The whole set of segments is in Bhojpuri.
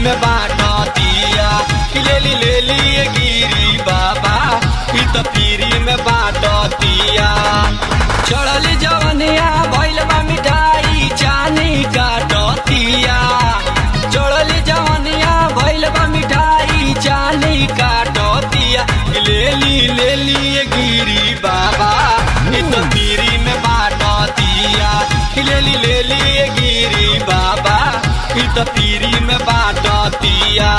में बाटतिया कि लेली लेली ये गिरी बाबा ई त पीरी में बाटतिया चढ़ली जवनिया भइल बा मिठाई चानी काटतिया चढ़ली जवनिया भइल बा मिठाई चानी काटतिया कि लेली लेली ये गिरी बाबा ई त पीरी में बाटतिया कि लेली लेली ये गिरी बाबा ई त पीरी में बाटतिया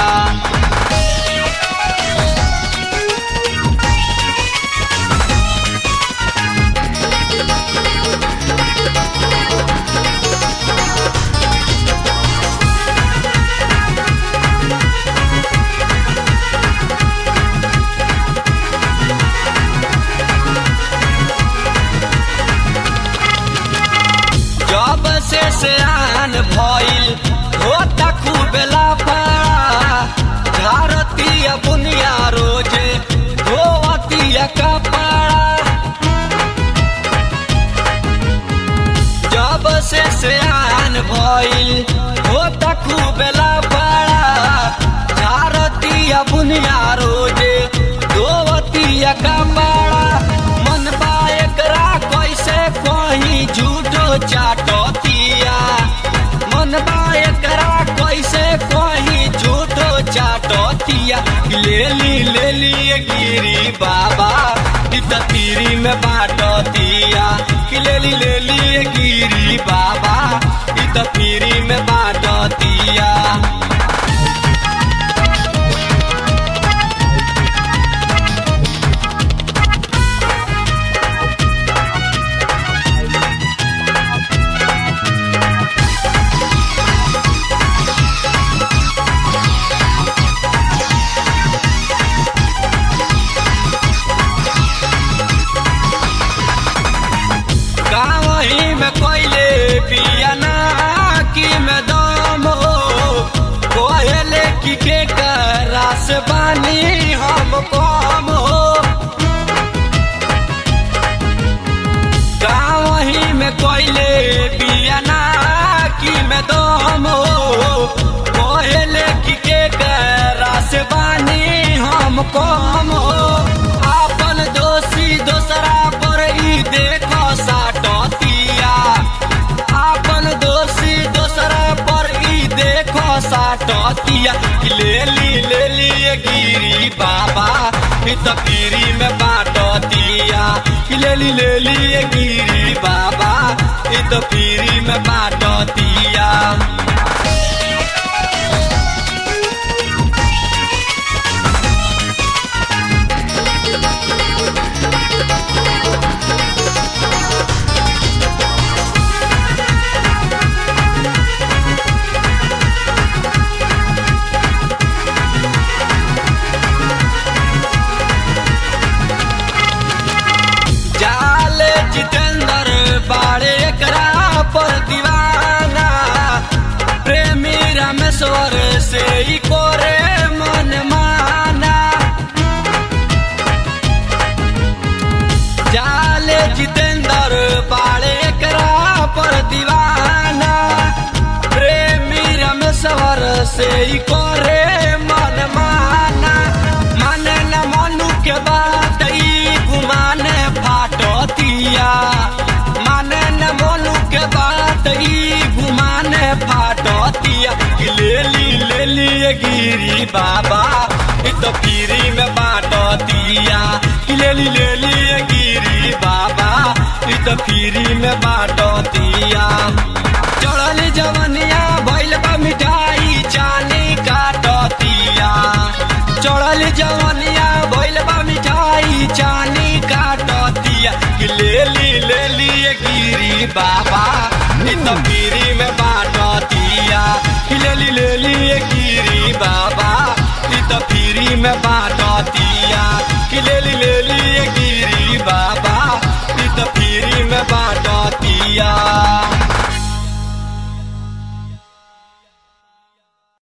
जब से सियान भइल होता खूबेला पड़ा झारतीय बुनिया रोजे धोवतिया कपड़ा जब से सियान भइल होता खूबेला पड़ा झारतीय बुनिया रोजे धोवतिया कपड़ा मन बा एकरा कैसे कहीं झूठो चाटतिया मन बा एकरा कैसे कहीं झूठो चाटतिया लेली लेली ये गिरी बाबा ई त तीरी में बाटतिया कि लेली लेली ये गिरी बाबा ई त तीरी में बाटतिया गावही में कोयले पियाना की में दम हो कोयले की के रास बानी हम कम हो गावही में कोयले पियाना की में दम हो कोयले की के रास बानी हम कम हो आपन दोषी दोसरा पर ई देखो साटतिया आपन दोषी दोसरा पर ई देखो साटतिया कि लेली लेली ये गिरी बाबा ई त पीरी में बाटतिया कि लेली लेली ये गिरी बाबा ई त पीरी में बाटतिया जाले जितेंद्र बाड़े एकरा पर दीवाना प्रेमी रामेश्वर से ही कोरे मन माना जाले जितेंद्र बाड़े एकरा पर दीवाना प्रेमी रामेश्वर से ही कोरे मन माना माने न मनु के बात ई गुमाने फाटतिया माने न मनु के बात ई गुमाने फाटतिया कि लेली लेली ये गिरी बाबा ई तो पीरी में बाटतिया कि लेली लेली ये गिरी बाबा ई तो पीरी में बाटतिया चढ़ल जवनिया भइल बा मिठाई चानी काटतिया चढ़ल जवनिया भइल बा मिठाई चानी काटतिया कि लेली लेली ये गिरी बाबा ई त पीरी में बाटतिया कि लेली लेली ये गिरी बाबा ई त पीरी में बाटतिया कि लेली लेली ये गिरी बाबा ई त पीरी में बाटतिया